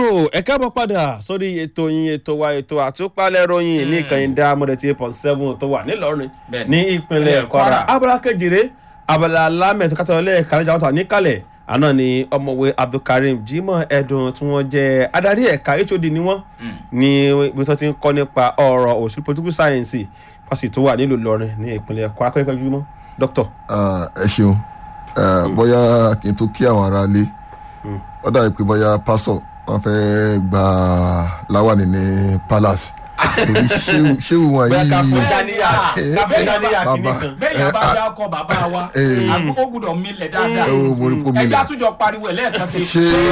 ẹ káàbọ̀ padà sórí ètò yín ètò wa ètò àtúpalẹ̀ ròyìn ní ìkànnì dáamọ̀dé tí eight point seven tó wà nílọrin Bẹ́ẹ̀ni. ní ìpínlẹ̀ Ìpínlẹ̀ kwara Kwara. abala kejìlé abala lámẹ̀tò kátólẹ́ kàlẹ́jà wọ́n tà níkàlẹ̀ àná ni ọmọwé abdulkareem jimoh ẹdùn tí wọ́n jẹ́ adarí ẹ̀ka hod ni wọ́n ní ibi tó ti ń kọ́ nípa ọ̀rọ̀ òṣèlú political science fásitì tó wà nílùú ìlọrin ní ìpínlẹ̀ kwara kọ́ńkọ́ jùmọ̀ dókítà. Ah, ẹ ṣeun Ah, bóyá kí n tó kí àwọn ará ilé ó dàbí pé bóyá pásọ wọn fẹ́ gba láwàní ní palace torí ṣéwù- ṣéwù wọn bóyá ká fún yìí dáníyà ká fún dáníyà kìíní bàbá. kan. bẹ́ẹ̀ yẹn bá dá ọkọ bàbá wa Eh. àkókò gbúdọ̀ milẹ̀ dáadáa ẹ wo mo rí kó mi ẹjẹ́ lẹ̀ àtúnjọ pariwo ẹ̀ lẹ́ẹ̀kan sí i.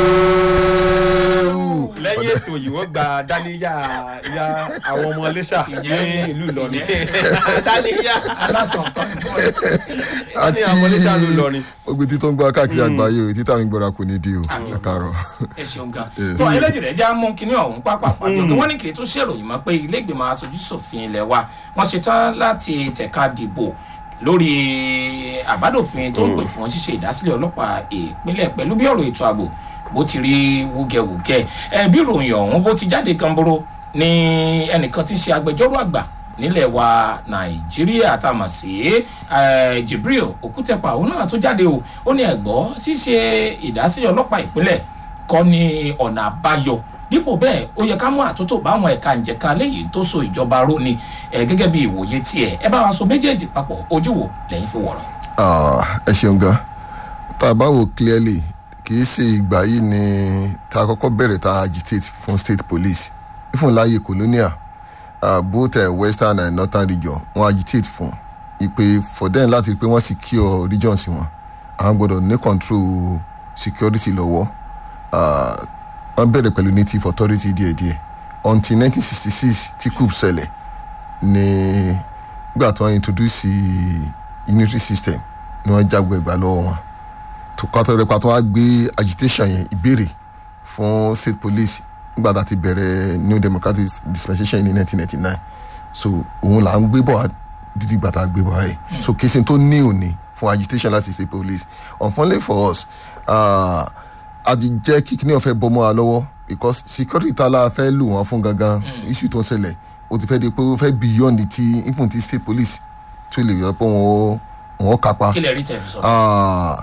ṣéwù lẹ́yìn ètò yìí wọ́n gba dáníyà ya àwọn ọmọ iléṣà ní ìlú ìlọrin dáníyà aláṣọ nǹkan fún ẹ. ní àwọn ọmọ iléṣà ìlú ìlọrin. ogbe tí tó ń gbọ́ káàkiri àgbáyé o títà mi gbọ́ra kò ní di o ẹ káàárọ̀. ẹ ṣeun gan tó ẹlẹ́jì rẹ̀ já mú kinní ọ̀hún pápá pàdé ọ̀gá wọn ní kì í tún ṣèròyìn mọ́ pé ilé ìgbìmọ̀ aṣojú ṣòfin ilẹ̀ wa wọ́n ṣetán láti tẹ̀ka dìbò lórí àbádòfin tó ń pè fún ṣíṣe ìdásílẹ̀ ọlọ́pàá ìpínlẹ̀ pẹ̀lú bí ọ̀rọ̀ ètò ààbò bó ti rí wúgẹ̀wúgẹ̀ ẹ bí ìròyìn ọ̀hún bó ti jáde gamboro ní ẹnìkan tí ń ṣe agbẹjọ́rò àgbà nílẹ̀ wa nàìjíríà tá a mọ̀ sí eh, jibril okutepa òun náà tó jáde o ó ní ẹ̀gbọ́ ṣíṣe ìdásílẹ̀ ọlọ́pàá ìpínlẹ̀ kọ́ ni ọ̀nà àbáyọ dípò bẹ́ẹ̀ ó yẹ ká mú àtúntò báwọn ẹ̀ka ìjẹ̀ka léyìí tó so ìjọba ró ni ẹ̀ gẹ́gẹ́ bí ìwòye tiẹ̀ ẹ bá wa so méjèèjì papọ̀ ojú wo lẹ́yìn fi wọ̀rọ̀. Ah, ẹ ṣeun gan tá a bá wò clearly kì í ṣe ìgbà yìí ni tá a kọ́kọ́ bẹ̀rẹ̀ tá a agitate fún state police ifun láàyè colonial uh, both uh, western and northern region wọ́n agitate fún ipe for them láti rí pé wọ́n secure regions wọn àwọn gbọ́dọ̀ ní control security lọ́wọ́ Ah, wọ́n bẹ̀rẹ̀ pẹ̀lú native authority díẹ̀díẹ̀ until 1966 tí coup ṣẹlẹ̀ ní gbà tí wọ́n introduce unitary system ni wọ́n jágbe ẹgbà lọ́wọ́ wọn tó kọ́ àtọ́rẹ́ pa tó wá gbé agitation yẹn ìbéèrè fún state police nígbà tá a ti bẹ̀rẹ̀ new democratic dispensation ní 1999 so òun là ń gbé bọ̀ wá títí gbà tá a gbé bọ̀ wáyé so kìsìn tó ní òní fún agitation láti state police unfortunately for us uh, a ti jẹ́ kí kíní ọ̀fẹ́ bọ́ mọ́ wa lọ́wọ́ because security tá a la fẹ́ lù wọ́n fún gangan issue tó ń ṣẹlẹ̀ ó ti fẹ́ di pé ó fẹ́ beyond ti even ti state police tó lè yọ pé wọ́n wọ́n kápá kí lè rí tẹ̀ fi sọ. Ah,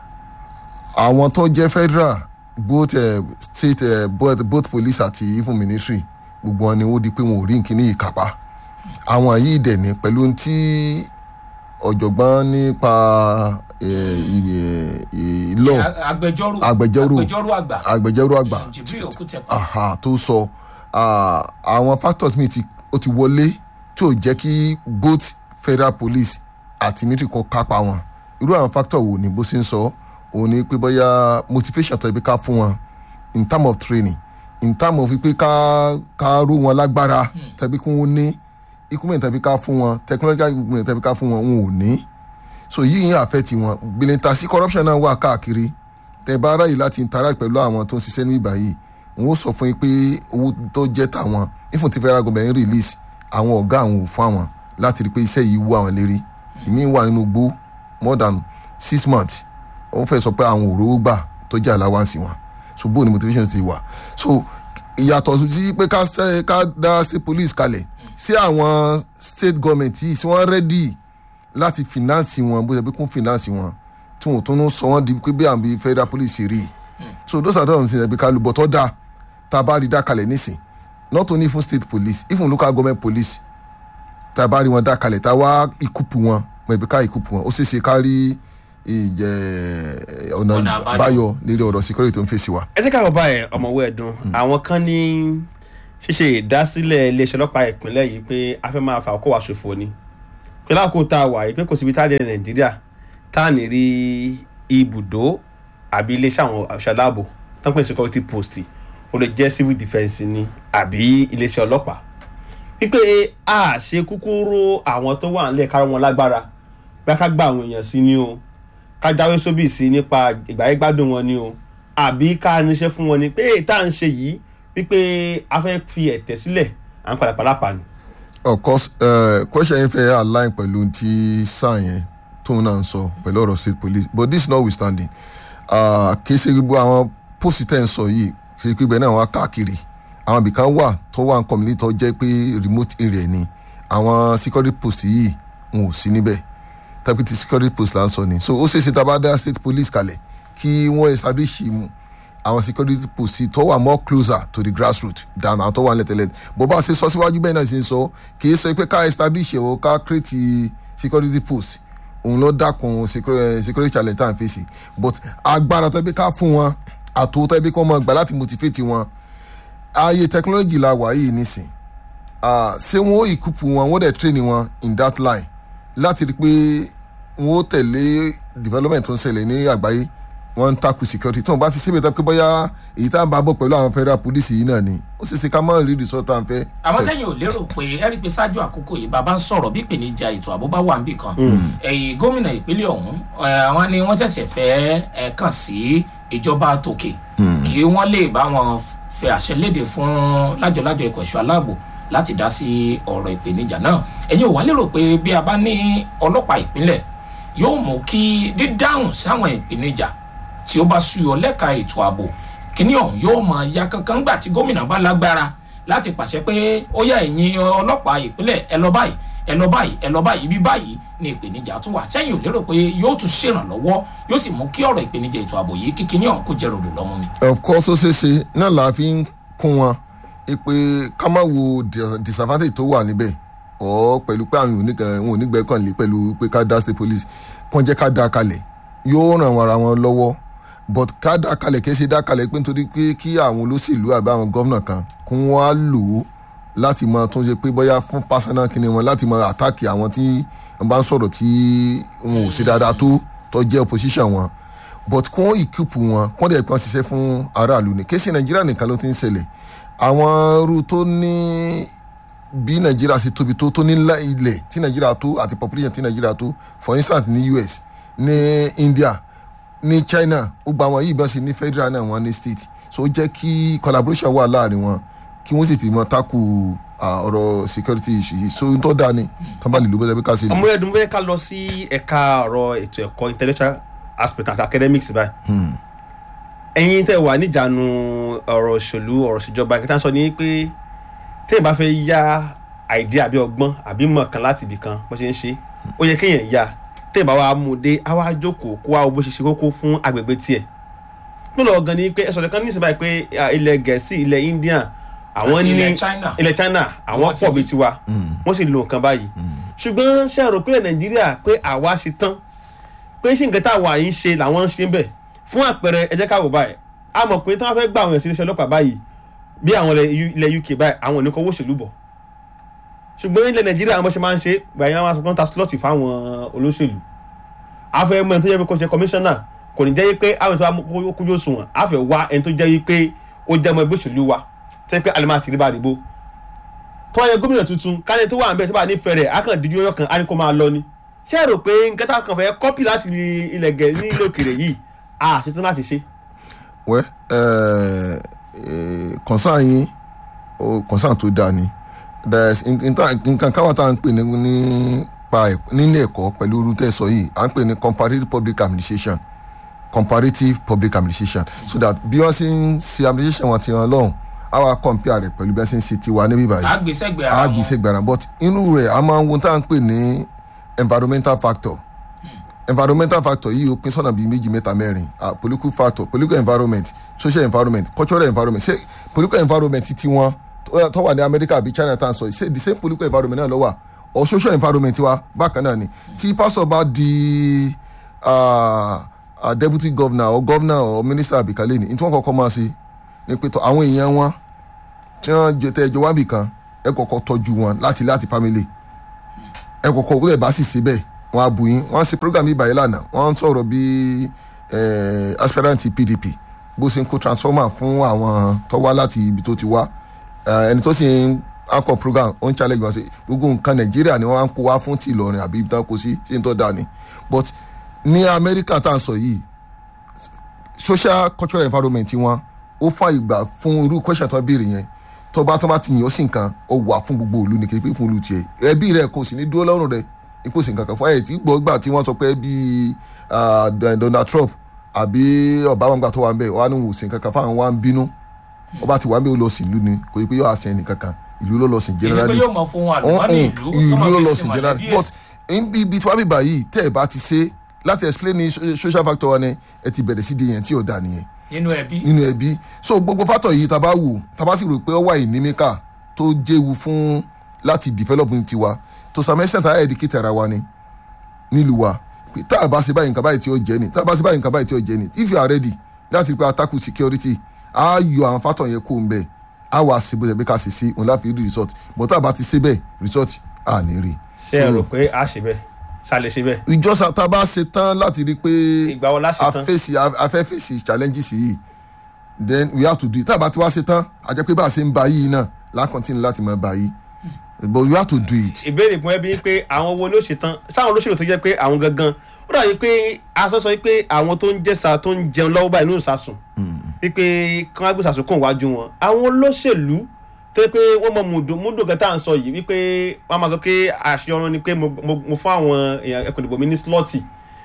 àwọn tó jẹ́ federal both uh, state uh, both, both police àti even ministry gbogbo wọn ni ó di pé wọn ò rí nkíní yìí kápá àwọn yìí dẹ̀ ní pẹ̀lú ohun tí ọ̀jọ̀gbọ́n nípa eh, ì- ì- law agbẹjọ́rò Agbẹjọ́rò. agbẹjọ́rò àgbà agbẹjọ́rò àgbà jibril okutepa aha tó sọ ah, àwọn factors mi ti ó ti wọlé tí ò jẹ́ kí both federal police àti military kan kápá wọn irú àwọn factor wo ni bó ṣe ń sọ òun ni pé bóyá motivation tó yẹ pé ká fún wọn in term of training in term of pé ká ká ró wọn lágbára tàbí kí wọ́n ní equipment tàbí ká fún wọn technological equipment tàbí ká fún wọn wọn ò ní so yìí ń àfẹ́ tiwọn gbìlẹ̀ntà sí corruption náà wà káàkiri tẹ bá ráyè láti interact pẹ̀lú àwọn tó ń ṣiṣẹ́ níbí báyìí wọn ó sọ fún yín pé owó tó jẹ́ tàwọn ifun ti federal government ń release àwọn ọ̀gá àwọn ò fún àwọn láti rí i pé iṣẹ́ yìí wú àwọn lérí ìmí wà nínú gbó more than six months wọ́n fẹ́ sọ pé àwọn òróró gbà tó jẹ́ allowance wọn so bóun ni motivation ti wà so ìyàtọ̀ sí pé ká ṣe- ká dá state police kalẹ̀ sí àwọn state government yìí sí wọ́n ready láti finance wọn bó ṣe pé kún finance wọn tí wọn ò tún sọ wọn di pé bí àwọn bíi federal police ṣe rí i so those are the ones that ká lu bọ̀ tó dáa tá a bá rí dá kalẹ̀ nísìn not only fún state police even local government police tá a bá rí wọn dá kalẹ̀ tá a wá ìkúpù wọn mẹ̀bí ká ìkúpù wọn ó ṣeé ṣe ká rí ìjẹ ọ̀nà Ọ̀nà àbáyọ. báyọ̀ lérí ọ̀rọ̀ security tó ń fèsì wa. ẹ jẹ́ ká bàbá ẹ̀ ọmọwé ẹ̀dùn àwọn kan ní ṣíṣe ìdásílẹ̀ iléeṣẹ́ ọlọ́pàá ìpínlẹ̀ yìí pé a fẹ́ máa fa ọkọ̀ wa ṣòfò ni pé láàkó tá a wà yìí pé kò síbi tá a dé nàìjíríà tá a ní rí ibùdó àbí iléeṣẹ́ àwọn òṣìṣẹ́ aláàbò tó ń pè ní security post ó lè jẹ́ civil defence ni àbí iléeṣẹ́ ọlọ́pàá wípé a ṣe kúkúrú àwọn tó wà nílẹ̀ kárọ̀ wọn lágbára bí a ká gba àwọn èèyàn sí ni o ká jáwé sóbì sí nípa ìgbáyégbádùn wọn ni o àbí ká níṣẹ́ fún wọn ni pé tá à ń ṣe yìí wípé a fẹ́ fi ẹ̀tẹ́ sílẹ̀ à ń padà padà pa ni. of course uh, question yẹn fẹ́ align pẹ̀lú ti sáà yẹn tóun náà ń sọ pẹ̀lú ọ̀rọ̀ state police but this notwithstanding uh, kì í ṣe gbogbo àwọn post tẹ̀ ń sọ yìí kì í pé ibẹ̀ náà wọ́n á káàkiri àwọn ibìkan wà tó wà ń community tó jẹ́ pé remote area ni àwọn security post yìí wọn ò sí níbẹ̀ tàbí ti security post là ń sọ ni so ó ṣeéṣe tá a bá dá state police kalẹ̀ kí wọ́n establish mu àwọn security post tó wà more closer to the grassroots than àwọn tó wà lẹ́tẹ̀lẹ́ bó bá ṣe sọ síwájú bẹ́ẹ̀ náà ṣe ń sọ kì í sọ pé ká establish ẹ̀ o ká create security post òun ló dákun security security challenge tá à ń fèsì but agbára tó bí ká fún wọn àtòótọ́ bí kí wọ́n máa gbà láti motivate wọn ààyè technology la wà yìí nísìn Ah, ṣé wọn ó ìkúpù wọn wọn ó dẹ̀ train wọn in that line láti rí i pé wọn ó tẹ̀lé development tó ń ṣẹlẹ̀ ní àgbáyé wọn ń takù security tí wọn bá ti ṣe bẹ́ẹ̀ pé bóyá èyí tá à ń bá bọ̀ pẹ̀lú àwọn federal police yìí náà ni ó sì ṣe ká má rí result tá à ń fẹ́. àmọ́ sẹ́yìn ò lérò pé ẹ rí i pé ṣáájú àkókò yìí bàbá ń sọ̀rọ̀ bí ìpèníjà ètò ààbò bá wà níbì kan ẹ̀yìn gómìnà ìpínlẹ̀ ọ̀hún ẹ̀, àwọn ni wọ́n ṣẹ̀ṣẹ̀ fẹ́ ẹ̀ kàn sí ìjọba tòkè kí wọ́n lè bá wọn fẹ́ àṣẹ léde fún lájọlájọ ikọ̀ ẹ̀ṣọ́ aláàbò láti dá sí ọ̀rọ̀ ìpèníjà náà ẹ̀yin ò wá lérò pé bí a bá ní ọlọ́pàá ìpínlẹ̀ yóò mú kí dídáhùn sáwọn ìpèníjà tí ó bá súyọ lẹ́ka ètò ààbò kíní ọ̀hún yóò mọ ya kankan gbà tí gómìnà bá lágbára láti pàṣẹ pé ó yá ẹ̀yin ọlọ́pàá ìpínlẹ̀ ẹ lọ báyìí ẹ lọ báyìí ẹ lọ báyìí bí báyìí ni ìpèníjà tún wà sẹ́yìn ò lérò pé yóò tún ṣèrànlọ́wọ́ yóò sì mú kí ọ̀rọ̀ ìpèníjà ètò ààbò yìí kí kíní ọ̀hún kó jẹ́ ròdò lọ́mú mi. of course ó ṣeé ṣe náà là á fi ń kún wọn pé ká má wo di- disadvantage tó wà níbẹ̀ ọ̀ pẹ̀lú pé àwọn oníkan wọn ò ní gbẹ́kànlé pẹ̀lú pé ká dá state police kàn jẹ́ ká dá kalẹ̀ yóò ràn wọn ara wọn lọ́wọ́ but ká dá kalẹ̀ kì í ṣe dá kalẹ̀ pé nítorí pé kí àwọn olóṣèlú àbí àwọn gómìnà kan kún wọn á lò ó láti mọ tó ń ṣe pé bóyá fún personal kíni wọn láti mọ àtàkì àwọn tí wọn bá ń sọ̀rọ̀ tí wọn ò ṣe dáadáa tó tó jẹ́ opposition wọn but kí wọ́n ìkípù wọn kí wọ́n dẹ̀ kàn ṣiṣẹ́ fún aráàlú ni kí ṣe nàìjíríà nìkan ló ti ń ṣẹlẹ̀ àwọn irú tó ní bí nàìjíríà ṣe tóbi tó tó ní ńlá ilẹ̀ tí nàìjíríà tó àti population tí nàìjíríà tó for instance ní us ní india ní china ó gba àwọn yìí bí wọ́n ṣe ní federal náà wọ́n ní state so ó jẹ́ kí collaboration wà láàrin wọn kí wọ́n sì ti mọ takù ah, ọ̀rọ̀ security issue yìí so n tó dáa ni tó bá lè lò bẹ́ẹ̀ bí ká ṣe lè. ọmọ ẹdun bẹ́ẹ̀ ká lọ sí ẹ̀ka ọ̀rọ̀ ètò ẹ̀kọ́ intellectual aspect àti academics báyìí ẹ̀yin tẹ́ wà níjànú ọ̀rọ̀ òṣèlú ọ̀rọ̀ ìṣèjọba nǹkan tá à ń sọ ni pé téèyàn bá fẹ́ yá àìdí àbí ọgbọ́n àbí mọ̀ kan láti ibì kan bó ṣe ń ṣe ó yẹ kéèyàn yá téèyàn bá wà mú un dé á wá jókòó kó wá bó ṣe ṣe kókó fún agbègbè tiẹ̀ nílò ọ̀gán ni pé ẹ sọ̀rọ̀ kan ní ìsìn báyìí pé ah, ilẹ̀ gẹ̀ẹ́sì ilẹ̀ india àwọn Àti ní ilẹ̀ China. ilẹ̀ china àwọn Wọ́n ti pọ̀ wí. bíi tiwa wọ́n sì lo nǹkan báyìí ṣùgbọ́n ṣe àrò pé nàìjíríà pé àwa ṣe tán pé ṣé nǹkan táwa yìí ń ṣe làwọn ń ṣe ń bẹ̀ fún àpẹẹrẹ ẹ jẹ́ ká wò báyìí a mọ̀ pé tí wọ́n fẹ́ gbà àwọn èsì iléeṣẹ́ ọlọ́pàá báyìí bí àwọn ilẹ̀ U- ilẹ̀ uk báyìí àwọn ò ní kó owó òṣèlú bọ̀ ṣùgbọ́n ilẹ̀ nàìjíríà àwọn bó ṣe máa ń ṣe gbàyàn máa sọ pé wọ́n ta slọ́ọ̀tì fáwọn olóṣèlú afẹ́ mọ ẹni tó jẹ́ pé kó ṣe kọmíṣánná kò ní jẹ́ pé àwọn ètò àkójọ òṣùwọ̀n afẹ́ wá ẹni tó jẹ́ pé ó jẹ́ ọmọ ẹgbẹ́ òṣèlú wa tẹ́ pé alẹ́ máa ti rí bá àdìbò tó wáyé gómìnà tuntun kálẹ̀ tó wà ń bẹ̀ tó bá nífẹ̀ẹ́ rẹ̀ á kàn díjú ọyọ́ kan á ní kó máa lọ ni ṣé ẹ rò pé nǹkan tá a kàn fẹ́ kọ́pì láti ilẹ̀ gẹ̀ ní ilé òkèrè yìí a ṣe tán láti ṣe. wẹ́ kọ̀nsán yín kọ̀nsán tó dáa ni There's in- in ta- nǹkan káwa tá à ń pè ní nípa ẹ̀kọ́- nílé ẹ̀kọ́ pẹ̀lú orú tẹ́ sọ yìí à ń pè ní comparative public administration comparative public administration so that bí wọ́n ṣe ń ṣe administration wọn ti hàn lọ́hùn á wá compare rẹ̀ pẹ̀lú bí wọ́n ṣe ń ṣe tiwa níbí báyìí àgbésẹ́gbẹ̀ ara wọn àgbèsè gbàrà but inú rẹ̀ a máa ń wo tá à ń pè ní environmental factor environmental factor yìí ó pín sọ́nà bíi méjì mẹ́ta mẹ́rin ah, political factor political environment social environment cultural environment ṣé political environment ti wọn tó- tó wà ní America àbí China tá à ń sọ yìí ṣé the same political environment náà ló wà or social environment wa bákan náà ni tí pásọ̀ bá di ah, ah, deputy governor or governor or minister àbíkálẹ̀ ni ní tí wọ́n kọ́kọ́ máa ṣe ni pé tó àwọn èèyàn wọn tí wọ́n jẹ tẹ́ ẹjọ́ wá bì kan ẹ kọ́kọ́ tọ́jú wọn láti láti family ẹ kọ́kọ́ wúlẹ̀ bá sì ṣe bẹ́ẹ̀ wọ́n á bù yín wọ́n á ṣe program yìí báyìí lánàá wọ́n ń sọ̀rọ̀ bí eh, aspirant PDP bó ṣe ń kó transformer fún àwọn tó wá láti ibi tó ti wá Eh, ẹni tó sì ń akọ program ó ń challenge wọn sí gbogbo nǹkan Nàìjíríà ni wọ́n á ń kó wá fún ti Ìlọrin àbí ibi tó kó sí tí n tó dà ní but ní Amẹ́ríkà tá à ń sọ yìí social cultural environment wọn ó fa ìgbà fún irú question tó béèrè yẹn tó bá tó bá ti yàn ó sì nǹkan ó wà fún gbogbo ìlú ní kékeré fún ìlú tiẹ̀ ẹbí rẹ kò sì ní dúró lọ́rùn rẹ ipò sì nǹkan kan fún ẹ̀ tí gbọ́ gbà tí wọ́n sọ pé bí Donald Trump àbí Obama gbà tó wà ń bẹ̀ wọ́n á ní wò sí nǹkan kan fáwọn wá ń bínú ó bá ti wà ń bẹ ó lọ sí ìlú ni kò yí pé yóò àṣẹ ẹnìkan kan ìlú ló lọ sí ìlú pé generally yóò mọ fún àlùmọ́nì ìlú ìlú kó máa ló fi lọ sin sí mọ̀lẹ́bí generally ẹ̀. but nbí ibi tí wàá bíbá yìí tẹ́ ẹ bá ti ṣe láti explain ní so- social factor wa ni ẹ ti bẹ̀rẹ̀ sí di yẹn tí ò da nìyẹn nínú ẹbí nínú ẹbí so gbogbo factor yìí tá a bá wò tá a bá sì rò pé ó wà ìnímíkà tó jéwu fún láti develop ní tiwa to some extent a educate ara wa ni nílùú wa pé tá a bá ṣe báyìí nǹkan báyìí tí ó jẹ́ ni tá a bá ṣe báyìí nǹkan báyìí tí ó jẹ́ ni if you are ready láti rí pé attack security a yọ àwọn factor yẹn kó ń bẹ̀ a wà sí bó ṣe pé ká ṣe sí òun láfi rí result but tá a bá ti ṣe bẹ́ẹ̀ result a ní rí. ṣé ẹ rò pé a ṣe bẹ́ẹ̀ ṣàlẹ̀ ṣe bẹ́ẹ̀ ìjọsìn tá a bá ṣe tán láti rí pé ìgbà wo la ṣe a tán fèsì a fẹ́ fèsì challenges yìí then we have to do it tá a bá ti wá ṣe tán a jẹ́ pé bá a ṣe ń ba yìí náà la continue láti máa ba yìí but we have to do it. ìbéèrè fún ẹbí pé àwọn wo ló ṣe tán sáwọn olóṣèlú tó jẹ́ pé àwọn gangan ó dàbí pé aṣọ sọ pé àwọn tó ń jẹ́sà tó ń jẹun lọ́wọ́ báyìí nínú ìsàsùn wípé kí wọ́n á gbé ìsàsùn kàn wájú wọn àwọn olóṣèlú tó yẹ pé wọ́n mọ mùdùn mùdùn kan tá à ń sọ yìí wípé wọ́n máa sọ pé àṣeyọrun ni pé mo mo- mo fún àwọn èèyàn ẹkùn ìdìbò mi ní slọ́ọ̀tì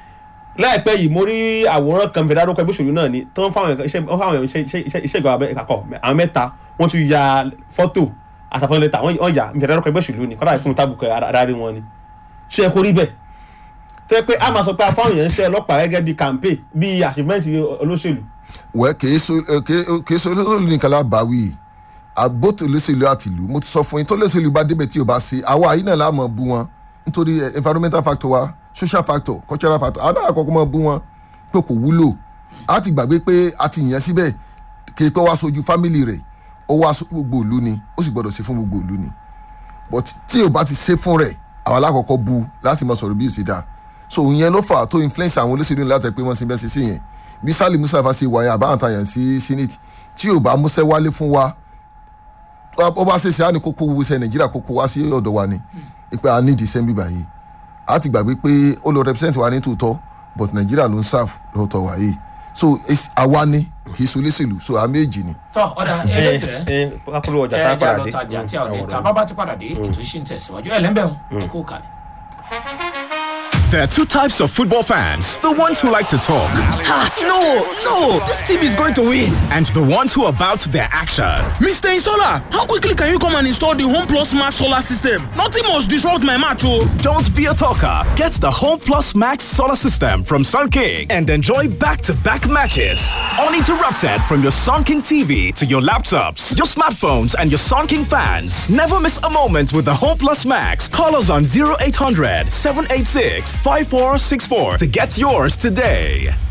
láìpẹ́ yìí mo rí àwòrán kan fẹ́ dárúkọ ẹgbẹ́ òṣèlú náà ni tó ń fáwọn iṣẹ́ wọ́n fáwọn iṣẹ́ iṣẹ́ iṣẹ́ ìjọba àkàkọ́ àwọn mẹ́ta wọ́n tún ya fọ́tò àtàkùn lẹ́tà wọ́n yà fẹ́ dárúkọ ẹgbẹ́ òṣèlú ni kọ́dà ìpín tábùkù adarí wọn ni ṣé ẹ kó rí bẹ́ẹ̀ tó yẹ pé a máa sọ pé afáwọn èèyàn ń ṣe ọlọ́pàá gẹ́gẹ́ bíi campaign bíi achievement olóṣèlú wẹ́ kìí so eh, kìí- kìí so olóṣèlú nìkan la bá wí àgbótò olóṣèlú àtìlú mo ti sọ fún yín tó olóṣèlú bá débẹ̀ tí o bá ṣe àwa yìí náà la mọ̀ bú wọn nítorí eh, environmental factor wa social factor cultural factor àwọn náà kọ́kọ́ mọ̀ bú wọn pé kò wúlò a ti gbàgbé pé a ti yàn síbẹ̀ kìí pé wá sojú family rẹ̀ ó wá so gbogbo ìlú ni ó sì gbọ́dọ̀ ṣe fún gbogbo ìlú ni but tí o bá ti ṣe fún rẹ̀ àwọn alákọ̀ọ́kọ́ bu láti mọ sọ̀rọ̀ bí o ṣe dáa so ìyẹn ló fà á tó influence àwọn olóṣèlú láti pé wọ́n ṣe bẹ́ẹ̀ ṣe sí yẹn bí sálì mustapha ṣe wáyé àbáwọn tàyàn sí senate tí ò bá múṣẹ́ wálé fún wa ó bá ṣe ṣe á ní kókó wúṣẹ́ nàìjíríà kókó wá sí ọ̀dọ̀ wa ni pé a ní ìdíṣẹ́ bíbá yìí a ti gbàgbé pé ó lọ represent wa ní tòótọ́ but nàìjíríà ló ń serve lọ́tọ̀ wa yìí so it's- àwa ni kì í so olóṣèlú so àmì èjì ni. tọ́ ọ̀dà ẹ ẹlẹ́jẹ̀ ẹ kápẹ́lú ọjà ẹ tá a jẹ́ padà dé àlọ́tajà tí a ò dé Mm, ta bábá ti padà dé ètò ìṣì ń tẹ̀síwájú ẹ̀ lẹ́ńbẹ̀rún ẹ kó kalẹ̀. There are two types of football fans the ones who like to talk, Ah, no, no, this team is going to win. and the ones who are about their action. Mr. Insola, how quickly can you come and install the Home Plus Smart Solar System? Nothing must disrupt my match, oh. Don't be a talker. Get the Home Plus Max solar system from Sun King and enjoy back to back matches. Uninterrupted from your Sun King TV to your laptops, your smartphones, and your Sun King fans. Never miss a moment with the Home Plus Max. Call us on 0800 786 5464 to get yours today.